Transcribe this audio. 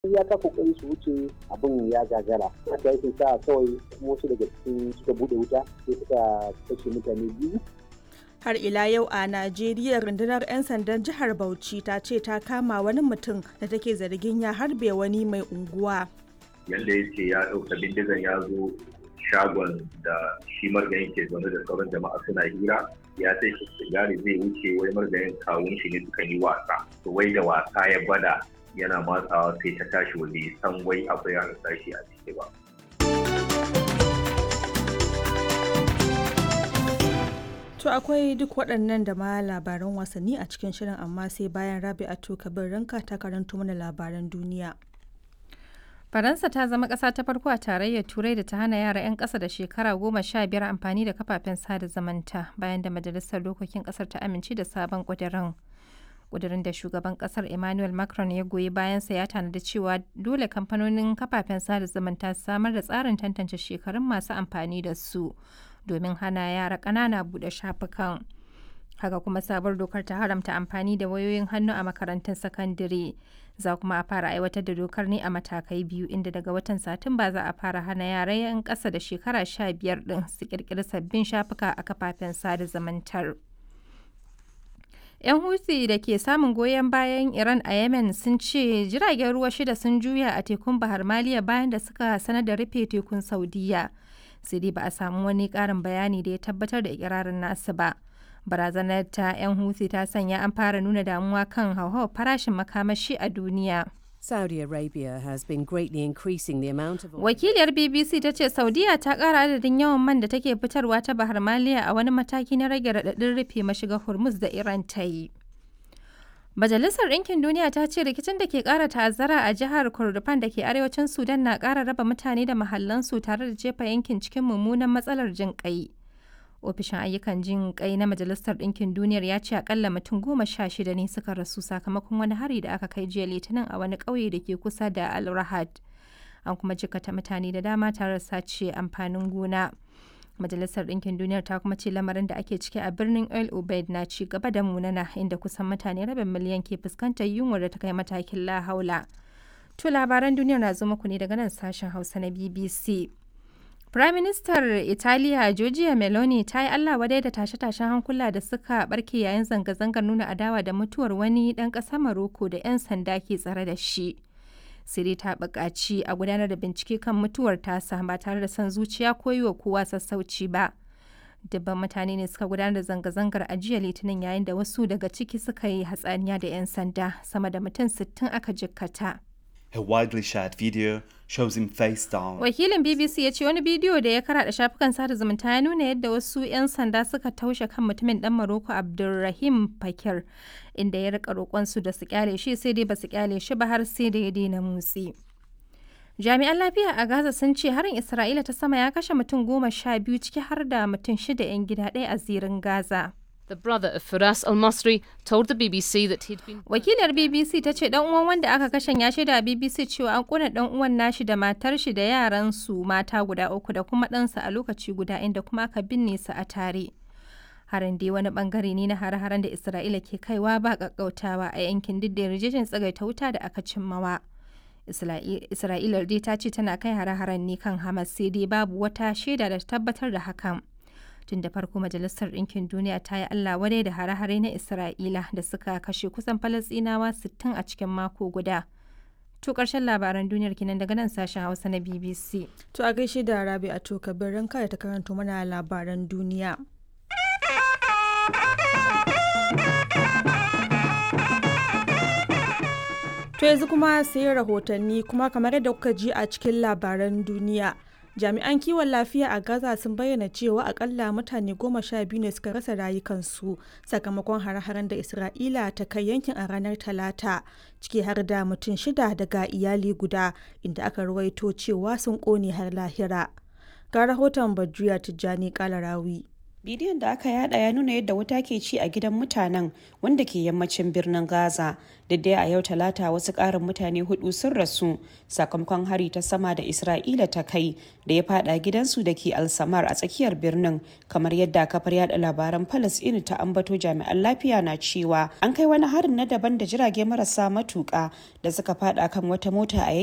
ya ka kokari su wuce abin ya gagara haka yake sa kawai wasu daga cikin suka bude wuta sai suka kashe mutane biyu har ila yau a najeriya rundunar 'yan sandan jihar bauchi ta ce ta kama wani mutum da take zargin ya harbe wani mai unguwa yadda ya ce ya ɗauka bindigan ya zo shagon da shi margayin ke zaune da sauran jama'a suna hira ya sai shi sigari zai wuce wai margayin kawun shi ne suka yi wasa to wai da wasa ya gwada yana matsawa sai ta tashi wanda san wai akwai an tashi a ciki ba To akwai duk waɗannan da ma labaran wasanni a cikin shirin amma sai bayan Rabi'atu Kabir Ranka ta karanto mana labaran duniya. Faransa ta zama ƙasa ta farko a tarayyar Turai da ta hana yara 'yan ƙasa da shekara goma sha biyar amfani da kafafen sada zumunta bayan da Majalisar Dokokin ƙasar ta amince da sabon ƙudurin. Ƙudurin da shugaban ƙasar Emmanuel Macron ya goyi bayansa ya tanadi cewa dole kamfanonin kafafen sada zumunta su samar da tsarin tantance shekarun masu amfani da su domin hana yara ƙanana buɗe shafukan. haka kuma sabuwar dokar ta haramta amfani da wayoyin hannu a makarantun sakandare za kuma a fara aiwatar da dokar ne a matakai biyu inda daga watan satumba za a fara hana yara yan ƙasa da shekara sha biyar ɗin su ƙirƙiri sabbin shafuka a kafafen sada zumuntar. 'yan huthi da ke samun goyon bayan iran a yemen sun ce jiragen ruwa shida sun juya a tekun bahar maliya bayan da suka sanar da rufe tekun saudiya sai dai ba a samu wani ƙarin bayani da ya tabbatar da ikirarin nasu ba. barazanar ta 'yan huthi ta sanya an fara nuna damuwa kan hauhawar farashin makamashi a duniya. Saudi Arabia has been greatly increasing the amount of Wakiliyar BBC ta ce Saudiya ta ƙara adadin yawan man da take fitarwa ta Bahar Maliya a wani mataki na rage raɗaɗin rufe mashigar Hormuz da Iran ta yi. Majalisar Ɗinkin Duniya ta ce rikicin da ke ƙara ta'azzara a jihar Kordofan da ke arewacin Sudan na ƙara raba mutane da mahallansu tare da jefa yankin cikin mummunan matsalar jin ƙai. ofishin ayyukan jin kai na majalisar ɗinkin duniyar ya ce akalla mutum goma sha shida ne suka rasu sakamakon wani hari da aka kai jiya litinin a wani ƙauye da ke kusa da al rahad an kuma jikata mutane da dama tare da sace amfanin gona majalisar ɗinkin duniyar ta kuma ce lamarin da ake ciki a birnin el ubaid na ci gaba da munana inda kusan mutane rabin miliyan ke fuskantar yunwar da ta kai matakin lahaula to labaran duniyar na zo muku ne daga nan sashen hausa na bbc Firaministar Italiya Giorgia Meloni ta yi Allah wadai da tashe-tashen hankula da suka barke yayin zanga-zangar nuna adawa da mutuwar wani ɗan ƙasar Maroko da 'yan sanda ke tsare da shi. Siri ta buƙaci a gudanar da bincike kan mutuwar tasa ba tare da son zuciya ko yi wa kowa sassauci ba. Dubban mutane ne suka gudanar da zanga-zangar a jiya Litinin yayin da wasu daga ciki suka yi hatsaniya da 'yan sanda sama da mutum 60 aka jikkata. A widely shared video shows him face down. Wakilin BBC ya ce wani bidiyo da ya karaɗa shafukan sada zumunta ya nuna yadda wasu 'yan sanda suka taushe kan mutumin ɗan Maroko Abdulrahim Fakir inda ya rika roƙonsu da su kyale shi sai dai ba su kyale shi ba har sai da ya daina motsi. Jami'an lafiya a Gaza sun ce harin Isra'ila ta sama ya kashe mutum goma sha biyu ciki har da mutum shida 'yan gida ɗaya a zirin Gaza. The brother of Firas al-Masri told the BBC that he'd been Wakilar BBC ta ce dan uwan wanda aka kashe ya shaida BBC cewa an kuna dan uwan nashi da matar shi da yaran su mata guda uku da kuma ɗansa a lokaci guda inda kuma aka binne su a tare. Harin dai wani bangare ne na hare-haren da Isra'ila ke kaiwa ba kakkautawa a yankin duk da yarjejin tsagaita wuta da aka cimmawa. Isra'ila dai ta ce tana kai hare-haren ne kan Hamas sai dai babu wata shaida da tabbatar da hakan. tun da farko majalisar ɗinkin duniya ta yi allah wadai da hare-hare na isra'ila da suka kashe kusan falasɗinawa 60 a cikin mako guda to ƙarshen labaran duniyar kinan daga nan sashen hausa na bbc To a gaishe da Rabi a to kabirin kada ta karanto mana labaran duniya. To yanzu kuma sai rahotanni kuma kamar yadda kuka ji a cikin labaran duniya. jami'an kiwon lafiya a gaza sun bayyana cewa akalla mutane goma sha biyu ne suka rasa rayukansu sakamakon hare-haren da isra'ila ta kai yankin a ranar talata ciki har da mutum shida daga iyali guda inda aka ruwaito cewa sun kone har lahira ga rahoton bajuya tijjani kalarawi bidiyon da aka yada ya nuna yadda wuta ke ci a gidan mutanen wanda ke yammacin birnin gaza dai a yau talata wasu karin mutane hudu sun rasu sakamakon hari ta sama da isra'ila ta kai da ya fada gidansu da ke alsamar a tsakiyar birnin kamar yadda kafar yada labaran palestine ta ambato jami'an lafiya na cewa an kai wani harin na daban da jirage marasa matuka da suka fada kan wata mota a